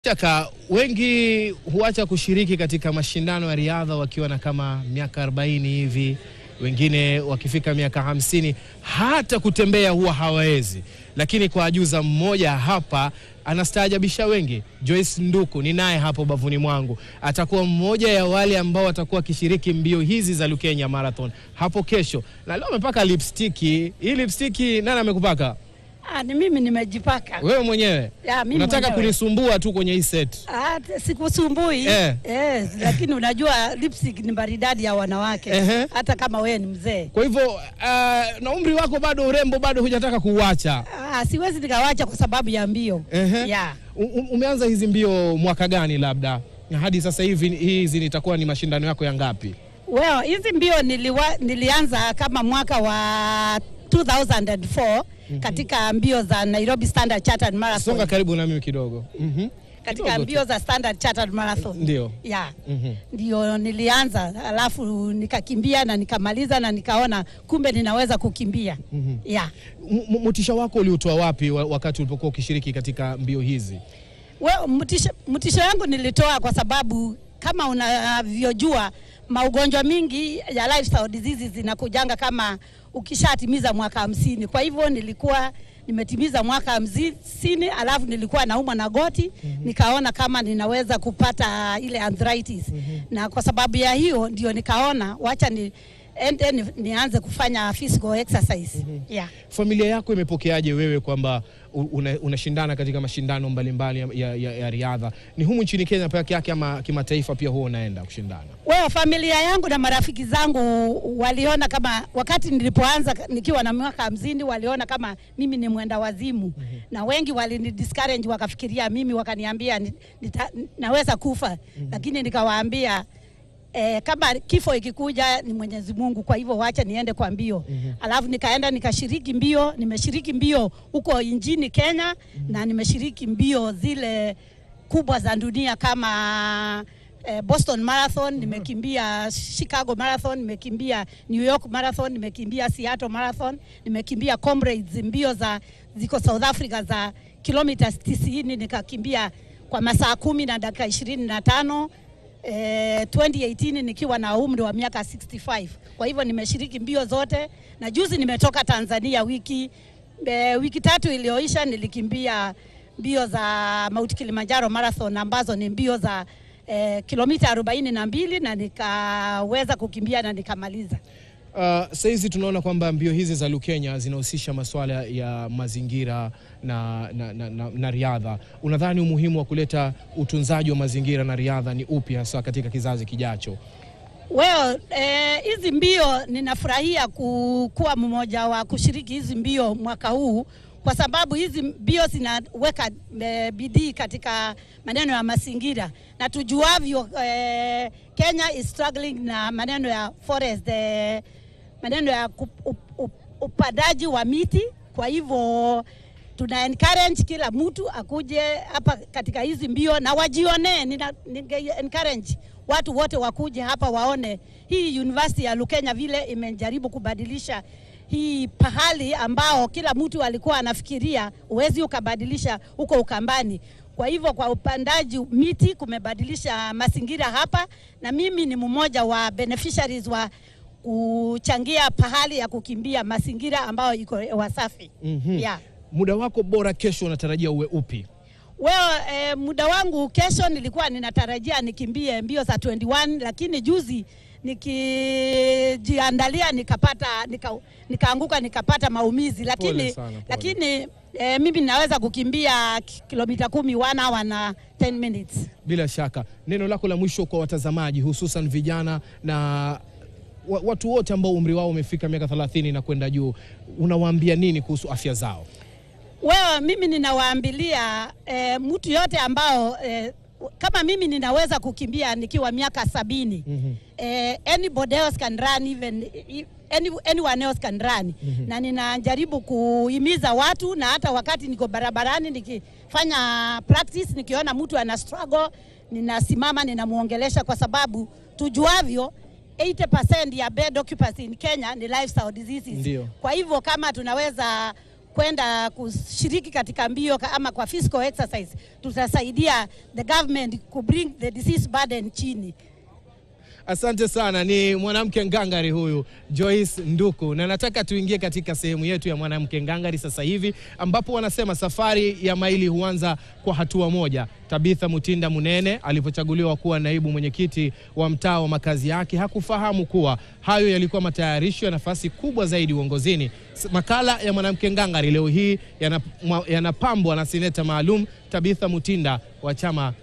Shaka wengi huacha kushiriki katika mashindano ya riadha wakiwa na kama miaka 40 hivi, wengine wakifika miaka hamsini, hata kutembea huwa hawawezi. Lakini kwa ajuza mmoja hapa anastaajabisha wengi. Joyce Nduku ni naye hapo bavuni mwangu, atakuwa mmoja ya wale ambao watakuwa wakishiriki mbio hizi za Lukenya Marathon hapo kesho, na leo amepaka lipstiki. Hii lipstiki nani amekupaka? Ah, ni mimi nimejipaka. Wewe mwenyewe Ya, mimi unataka mwenyewe. kunisumbua tu kwenye hii set. Ah, t- sikusumbui Eh. Eh, lakini unajua lipstick ni maridadi ya wanawake Ehe. hata kama wewe ni mzee. Kwa hivyo uh, na umri wako bado, urembo bado hujataka kuuacha. Ah, siwezi nikawacha kwa sababu ya mbio. Ehe. Yeah. U- u- Umeanza hizi mbio mwaka gani labda, na hadi sasa hivi hizi nitakuwa ni mashindano yako ya ngapi? Well, hizi mbio niliwa, nilianza kama mwaka wa 2004 katika mbio za Nairobi Standard Chartered Marathon. Songa karibu na mimi kidogo. Mhm. katika Kidogo tu. mbio za Standard Chartered Marathon. Ndio. Yeah. Mhm. Ndio nilianza, alafu nikakimbia na nikamaliza na nikaona kumbe ninaweza kukimbia. Mhm. Yeah. M- m- Motisha wako uliotoa wapi wa- wakati ulipokuwa ukishiriki katika mbio hizi? Well, mtisho, mtisho yangu nilitoa kwa sababu kama unavyojua maugonjwa mingi ya lifestyle diseases zinakujanga kama ukishatimiza mwaka hamsini. Kwa hivyo nilikuwa nimetimiza mwaka hamsini, alafu nilikuwa naumwa na goti nikaona kama ninaweza kupata ile arthritis na kwa sababu ya hiyo ndio nikaona wacha ni ende ni, nianze kufanya physical exercise. Yeah. Familia yako imepokeaje wewe kwamba u- una- unashindana katika mashindano mbalimbali ya, ya, ya, ya riadha? Ni humu nchini Kenya peke yake ama kimataifa pia huwa unaenda kushindana? Wewe familia yangu na marafiki zangu waliona kama wakati nilipoanza nikiwa na miaka hamsini, waliona kama mimi ni mwenda wazimu na wengi walini discourage wakafikiria mimi, wakaniambia ni- nita, naweza kufa lakini nikawaambia Eh, kama kifo ikikuja ni Mwenyezi Mungu, kwa hivyo wacha niende kwa mbio. Alafu nikaenda nikashiriki mbio, nimeshiriki mbio huko nchini Kenya na nimeshiriki mbio zile kubwa za dunia kama eh, Boston Marathon, nimekimbia Chicago Marathon, nimekimbia New York Marathon, nimekimbia Seattle Marathon, nimekimbia Comrades mbio za ziko South Africa za kilomita 90 nikakimbia kwa masaa kumi na dakika ishirini na tano eh, 2018 nikiwa na umri wa miaka 65. Kwa hivyo nimeshiriki mbio zote, na juzi nimetoka Tanzania wiki eh, wiki tatu iliyoisha nilikimbia mbio za Mount Kilimanjaro Marathon ambazo ni mbio za eh, kilomita arobaini na mbili na nikaweza kukimbia na nikamaliza. Uh, saizi tunaona kwamba mbio hizi za Lukenya zinahusisha masuala ya mazingira na, na, na, na, na riadha. Unadhani umuhimu wa kuleta utunzaji wa mazingira na riadha ni upi hasa katika kizazi kijacho? Well, eh, hizi mbio ninafurahia ku- kuwa mmoja wa kushiriki hizi mbio mwaka huu kwa sababu hizi mbio zinaweka eh, bidii katika maneno ya mazingira na tujuavyo eh, Kenya is struggling na maneno ya forest eh, maneno ya kup- up- up- upandaji wa miti. Kwa hivyo tuna encourage kila mtu akuje hapa katika hizi mbio na wajionee. Nina, ninge encourage watu wote wakuje hapa waone hii university ya Lukenya vile imejaribu kubadilisha hii pahali ambao kila mtu alikuwa anafikiria huwezi ukabadilisha huko Ukambani. Kwa hivyo kwa upandaji miti kumebadilisha mazingira hapa, na mimi ni mmoja wa beneficiaries wa kuchangia pahali ya kukimbia mazingira ambayo iko hewa safi. Mhm. Yeah. Muda wako bora kesho unatarajia uwe upi? Well, eh, muda wangu kesho nilikuwa ninatarajia nikimbie mbio za 21 lakini juzi nikijiandalia nikapata nika, nikaanguka nikapata maumizi lakini, Pole sana, pole. lakini eh, mimi ninaweza kukimbia ki- kilomita kumi one hour na 10 minutes. Bila shaka, neno lako la mwisho kwa watazamaji, hususan vijana na wa- watu wote ambao umri wao umefika miaka 30 na kwenda juu, unawaambia nini kuhusu afya zao? Wewe mimi ninawaambilia eh, mtu yote ambao eh, kama mimi ninaweza kukimbia nikiwa miaka sabini Mhm. eh, anybody else can run even i- any, anyone else can run na ninajaribu kuhimiza watu na hata wakati niko barabarani nikifanya practice nikiona mtu ana struggle ninasimama ninamuongelesha kwa sababu tujuavyo 80% ya bed occupancy in Kenya ni lifestyle diseases Ndio. kwa hivyo kama tunaweza kwenda kushiriki katika mbio ka- ama kwa physical exercise, tutasaidia the government ku bring the disease burden chini. Asante sana. Ni mwanamke ngangari huyu Joyce Nduku, na nataka tuingie katika sehemu yetu ya mwanamke ngangari sasa hivi, ambapo wanasema safari ya maili huanza kwa hatua moja. Tabitha Mutinda Munene alipochaguliwa kuwa naibu mwenyekiti wa mtaa wa makazi yake hakufahamu kuwa hayo yalikuwa matayarisho ya nafasi kubwa zaidi uongozini. S- Makala ya mwanamke ngangari leo hii yana- mwa- yanapambwa na seneta maalum Tabitha Mutinda wa chama